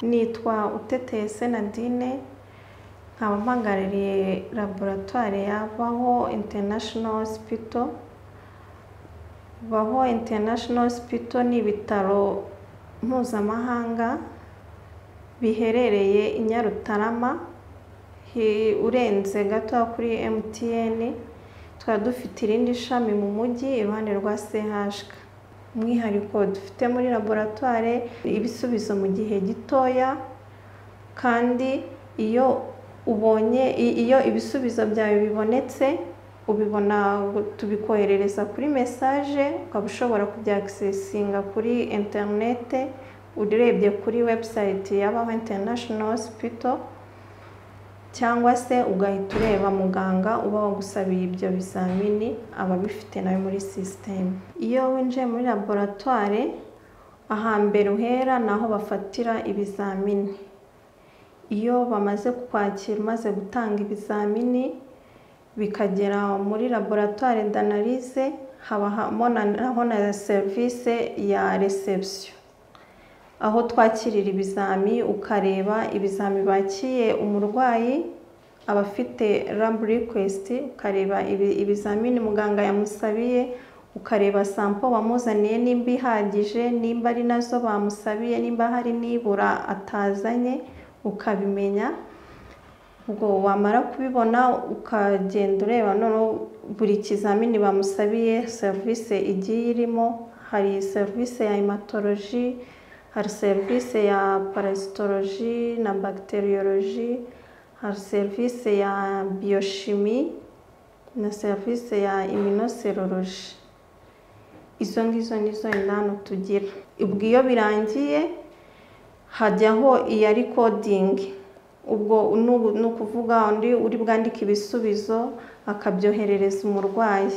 nitwa Uteteye Senadine nkaba mpangarariye laboratwari ya Baho International Hospital Baho International Hospital ni ibitaro mpuzamahanga biherereye i Nyarutarama hi- urenze gato kuri MTN tukaba dufite irindi shami mu mujyi iruhande rwa CHK umwihariko dufite muri laboratwari ibisubizo mu gihe gitoya kandi iyo ubonye i- iyo ibisubizo byawe bibonetse ubibona tubikoherereza kuri mesaje ukaba ushobora kubya akisesinga kuri interinete urebye kuri webusayiti ya Baho International Hospital cyangwa se ugahita ureba muganga uba wagusabiye ibyo bizamini aba abifite nawe muri sisiteme iyo winjiye muri laboratwari ahambere uhera ni aho bafatira ibizamini iyo bamaze kukwakira umaze gutanga ibizamini bikagera muri laboratwari danarize haba habonanaho na serivisi ya resebusiyo aho twakirira ibizami ukareba ibizami bakiye umurwayi aba afite lab request ukareba ibi- ibizamini muganga yamusabiye ukareba sampo wamuzaniye nimba ihagije nimba ari nazo bamusabiye nimba hari nibura atazanye ukabimenya ubwo wamara kubibona ukagenda ureba noneho buri kizamini bamusabiye serivisi igiye irimo hari serivisi ya hematology hari serivisi ya parasitoloji na bagiteriyoloji hari serivisi ya biyoshimi na serivisi ya iminoseroloji izo ngizo nizo inani tugira ubwo iyo birangiye hajyaho iya rikodingi ubwo nu- ni ukuvuga undi uri bwandike ibisubizo akabyoherereza umurwayi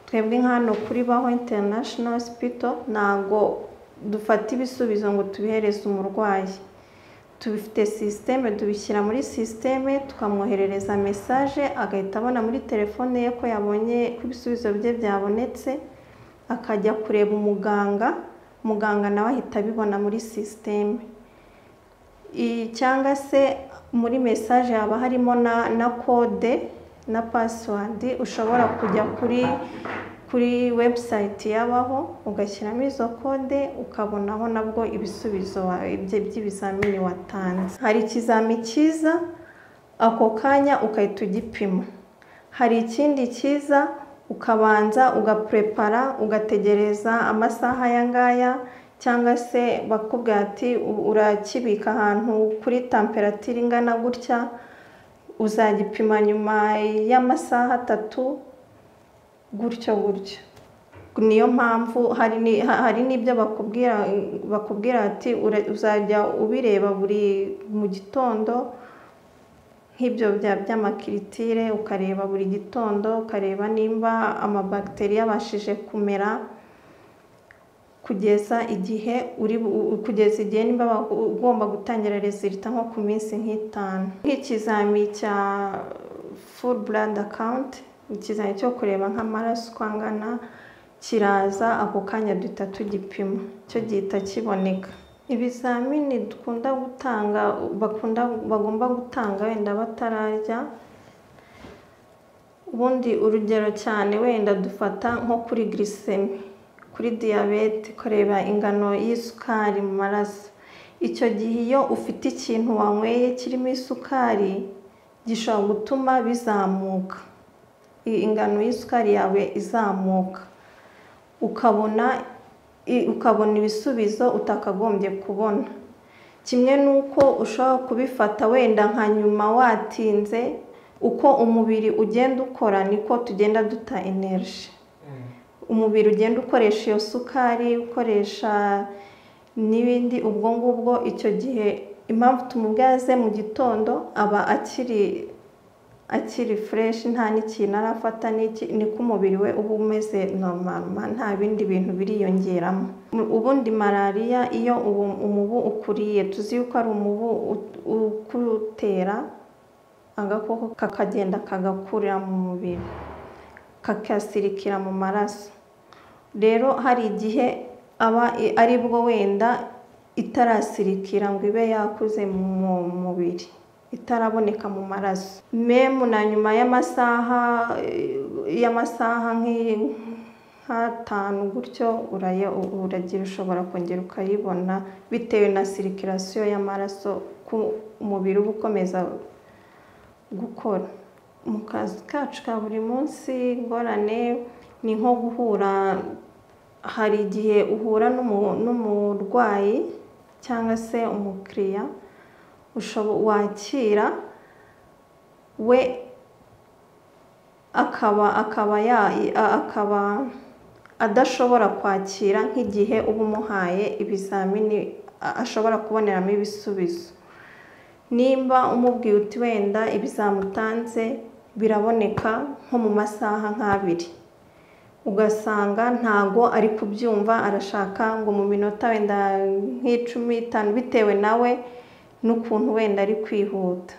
twebwe nka hano kuri baho international hospital ntago dufata ibisubizo ngo tubihereze umurwayi tubifite sisiteme tubishyira muri sisiteme tukamwoherereza mesaje agahita abona muri telefone ye ko yabonye ko ibisubizo bye byabonetse akajya kureba umuganga muganga nawe ahita abibona muri sisiteme I- cyangwa se muri mesaje haba harimo na na kode na pasiwadi ushobora kujya kuri kuri webusayiti yabaho ugashyiramo izo kode ukabonaho nabwo ibisubizo wa- ibye- by'ibizamini watanze hari ikizami cyiza ako kanya ugahita ugipima hari ikindi cyiza ukabanza ugapurepara ugategereza amasaha aya ngaya cyangwa se bakubwira ati "U- urakibika ahantu kuri temperatire ingana gutya uzagipima nyuma y'amasaha atatu gutyo gutyo niyo mpamvu hari ni- ha- hari n'ibyo bakubwira bakubwira ati "Ura- uzajya ubireba buri mu gitondo nk'ibyo bya by'amakiritire ukareba buri gitondo ukareba nimba amabagiteri yabashije kumera kugeza igihe uri bu- u- kugeza igihe nimba ba- u- ugomba gutangira rezilita nko ku minsi nk'itanu nk'ikizami cya full blood account ikizami cyo kureba nk'amaraso uko angana kiraza ako kanya duhita tugipima cyo gihita kiboneka ibizamini dukunda gutanga bakunda bagomba gutanga wenda batararya ubundi urugero cyane wenda dufata nko kuri girisemi kuri diyabete kureba ingano y'isukari mu maraso icyo gihe iyo ufite ikintu wanyweye kirimo isukari gishobora gutuma bizamuka i- ingano y'isukari yawe izamuka ukabona i- ukabona ibisubizo utakagombye kubona kimwe n'uko ushobora kubifata wenda nka nyuma watinze uko umubiri ugenda ukora niko tugenda duta energy umubiri ugenda ukoresha iyo sukari ukoresha n'ibindi ubwo ngubwo icyo gihe impamvu tumubwaze mu gitondo aba akiri akiri fureshi nta n'ikintu arafata n'iki ni ko umubiri we uba umeze normal nta bindi bintu biriyongeramo Mu- ubundi malariya iyo uwo umubu ukuriye tuzi yuko ari umubu u- ukutera agakoko kakagenda kagakurira mu mubiri kakasirikira mu maraso rero hari igihe aba ari bwo wenda itarasirikira ngo ibe yakuze mu mubiri itaraboneka mu maraso memu na nyuma y'amasaha y'amasaha nk'atanu gutyo uragira ushobora kongera ukayibona bitewe na sirikirasiyo y'amaraso ku umubiri uba ukomeza gukora mu kazi kacu ka buri munsi ingorane ni nko guhura hari igihe uhura n'umurwayi cyangwa se umukiriya wakira we akaba akaba akaba adashobora kwakira nk'igihe uba umuhaye ibizamini ashobora kuboneramo ibisubizo nimba umubwiye uti wenda ibizamutanze biraboneka nko mu masaha nk'abiri ugasanga ntago ari kubyumva arashaka ngo mu minota wenda nk'icumi itanu bitewe nawe n'ukuntu wenda ari kwihuta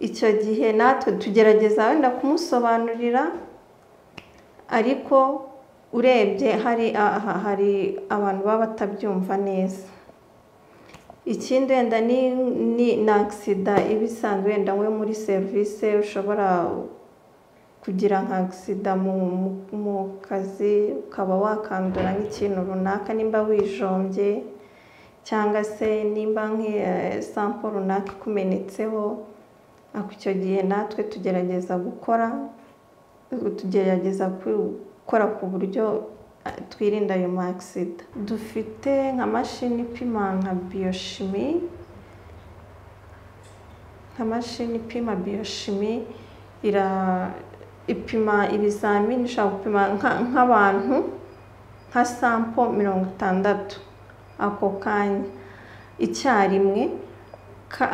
icyo gihe natwe tugerageza wenda kumusobanurira ariko urebye hari hari abantu baba batabyumva neza ikindi wenda ni na agisida iba isanzwe wenda nko muri serivisi ushobora kugira nka agisida mu kazi ukaba wakandura nk'ikintu runaka nimba wijombye cyangwa se nimba nk'isampo runaka ikumenetseho ako icyo gihe natwe tugerageza gukora tugerageza gukora ku buryo twirinda ayo magisida dufite nka mashini ipima nka biyoshimi nka mashini ipima biyoshimi ipima ibizamini ishobora gupima nk'abantu nka sampo mirongo itandatu ako kanya icyarimwe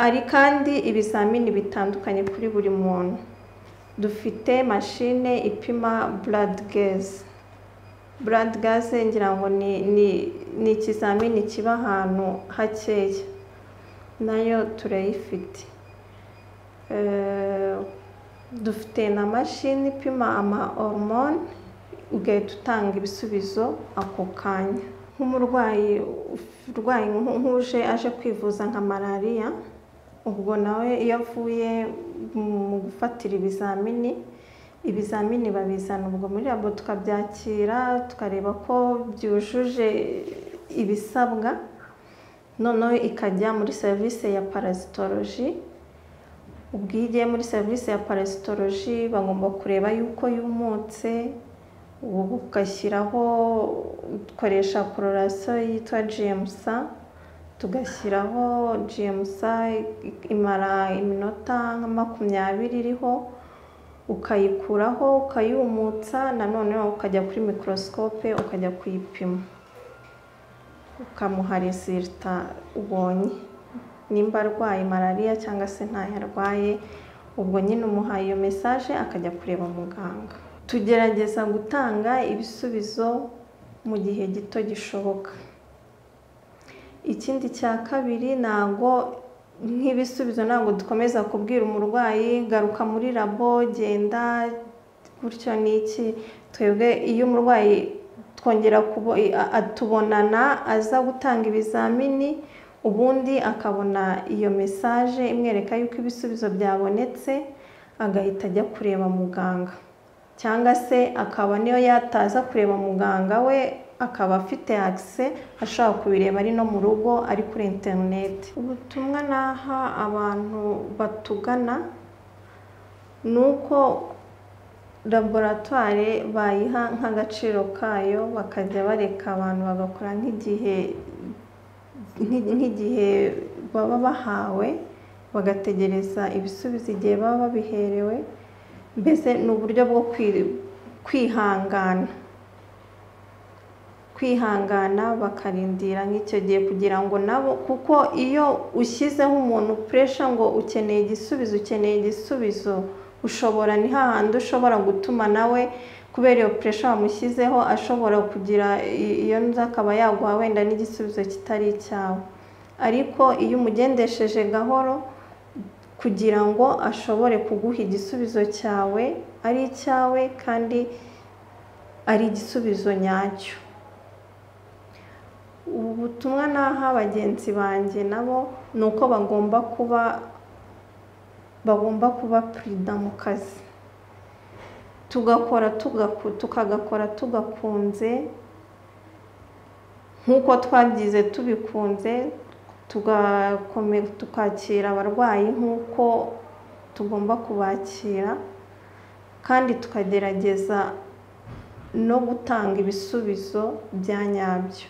ari kandi ibizamini bitandukanye kuri buri muntu dufite mashine ipima blood gaze blood gaze ngira ngo ni ikizamini kiba ahantu hakeya nayo turayifite dufite na mashini ipima ama hormone ugahita utanga ibisubizo ako kanya nk'umurwayi urwaye nk'uje aje kwivuza nka malariya ubwo nawe iyo avuye mu gufatira ibizamini ibizamini babizana ubwo muri labo tukabyakira tukareba ko byujuje ibisabwa noneho ikajya muri serivisi ya parasitoroji ubwo iyo igiye muri serivisi ya parasitoroji bagomba kureba yuko yumutse ubu ugashyiraho dukoresha kororasiyo yitwa jimusa tugashyiraho jimusa imara iminota nka makumyabiri iriho ukayikuraho ukayumutsa nanone ukajya kuri mikorosikope ukajya kuyipima ukamuha resirita ubonye nimba arwaye malariya cyangwa se ntayo arwaye ubwo nyine umuhaye iyo mesaje akajya kureba muganga tugerageza gutanga ibisubizo mu gihe gito gishoboka ikindi cya kabiri ntabwo nk'ibisubizo ntabwo dukomeza kubwira umurwayi garuka muri labo genda gutyo n'iki twebwe iyo umurwayi twongera atubonana aza gutanga ibizamini ubundi akabona iyo mesaje imwereka yuko ibisubizo byabonetse agahita ajya kureba muganga cyangwa se akaba niyo yataza kureba muganga we akaba afite akise ashobora kubireba ari no mu rugo ari kuri interineti ubutumwa naha abantu batugana ni uko laboratwari bayiha nk'agaciro kayo bakajya bareka abantu bagakora nk'igihe nk'igihe baba bahawe bagategereza ibisubizo igihe baba babiherewe mbese ni uburyo bwo kwihangana kwihangana bakarindira nk'icyo gihe kugira ngo nabo kuko iyo ushyizeho umuntu puresha ngo ukeneye igisubizo ukeneye igisubizo ushobora ni hahandi ushobora gutuma nawe kubera iyo puresha wamushyizeho ashobora kugira iyo nzu akaba yaguha wenda n'igisubizo kitari icyawe ariko iyo umugendesheje gahoro kugira ngo ashobore kuguha igisubizo cyawe ari icyawe kandi ari igisubizo nyacyo ubu butumwa naha bagenzi banjye nabo ni uko bagomba kuba bagomba kuba perida mu kazi tugakora tugaku- tukagakora tugakunze nk'uko twabyize tubikunze tugakome tukakira abarwayi nk'uko tugomba kubakira kandi tukagerageza no gutanga ibisubizo bya nyabyo